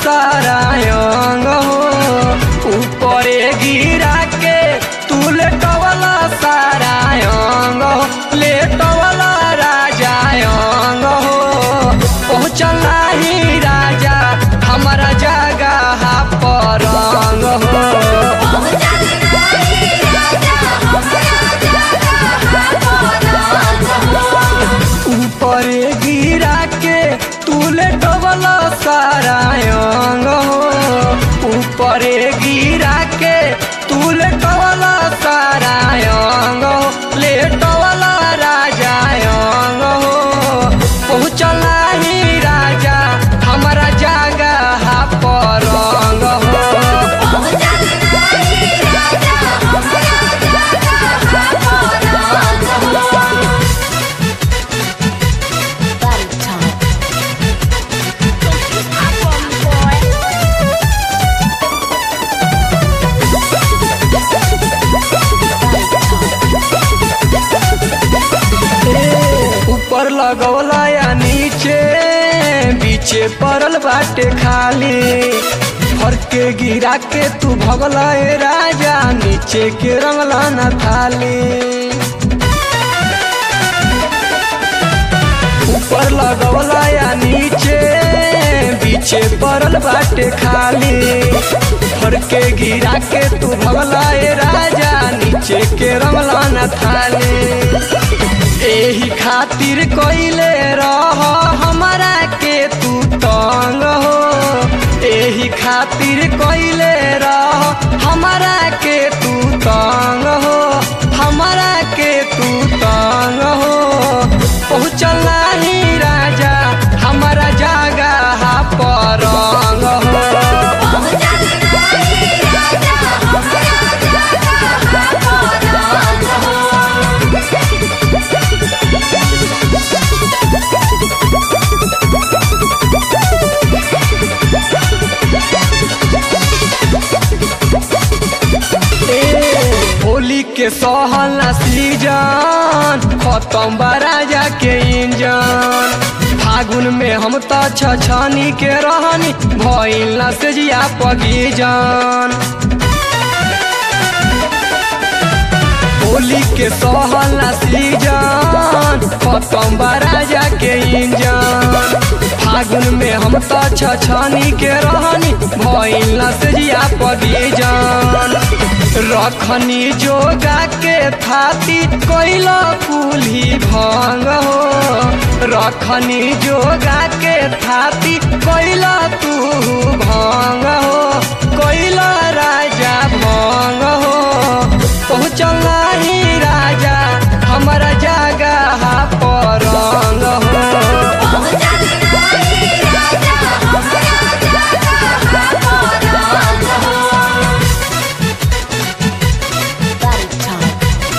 सारा अंग हो ऊपरे गिरा के तू लेटवला सारा अंग हो लेटवला राजा अंग हो पहुँचला ही राजा हमारा जगह पर अंग हो ऊपर गिरा के तू लेटवला सारा अंग हो ऊपर गिरा के तू लेटवला सारा अंग हो लेटवला राजा अंग हो पहुँचला ही राजा हमारा जगह पर अंग हो Body time. ऊपर लगौला या नीचे बीचे पड़ल बाटे खाली फर के गिरा के तू भगला ए राजा नीचे के रंगला न थाली ऊपर लगौला या नीचे बीचे पड़ल बाटे खाली फर के गिरा के तू भगला ए राजा नीचे के रंगला न थाली एही खातिर कइले रह हमारा के तू तंग हो एही खातिर कइले रह हमारा के तू तंग हो हमारा के तू तंग हो पहुँचला ही राजा हमारा जगह पर रंग हो ए, होली के सहला सीजन खत्म बा राजा के इंजन फागुन में हम त छछनी के रहनी भइल न से जिया पगीजन होली के सहला सीजन खत्म बा राजा के इंजन फागुन में हम त छछनी के रहनी भइल न से जिया पगीजन रखनी जोगा के थाती कैला कुल्ही भंग हो रखनी जोगा के थाती कैला तू भंग हो कैला राजा भंग हो पहुँचला ही राजा हमारा जगह पर रंग हो Body time.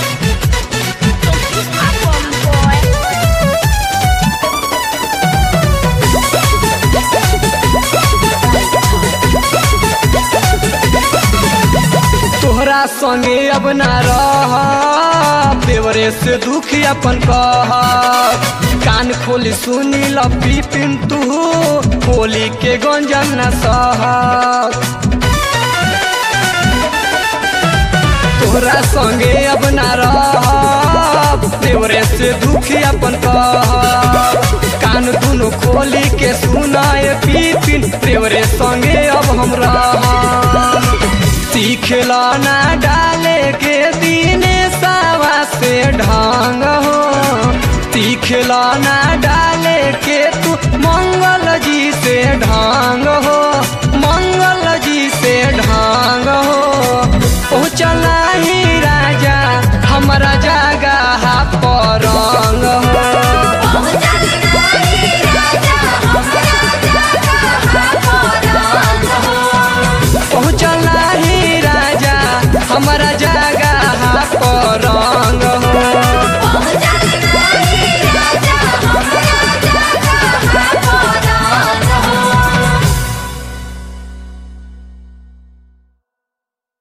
तोहरा संगे अब ना रह देवरे से दुख अपन कह कान खोली सुनी लपी पिंतु होली के गंजन न सह तोहरा संगे अब ना रह देवरे से दुख अपन कह कान दुनो खोली के सुनाए पीपिन देवरे संगे अब हम रह सीखला ना डाले के दीने सावा से ढंग हो सीखला ना डाले के तू मंगल जी से ढंग हो मंगल जी से ढंग हो पहुँचला ही राजा हमारा जगह पर रंग हो पहुँचला ही राजा हमारा जा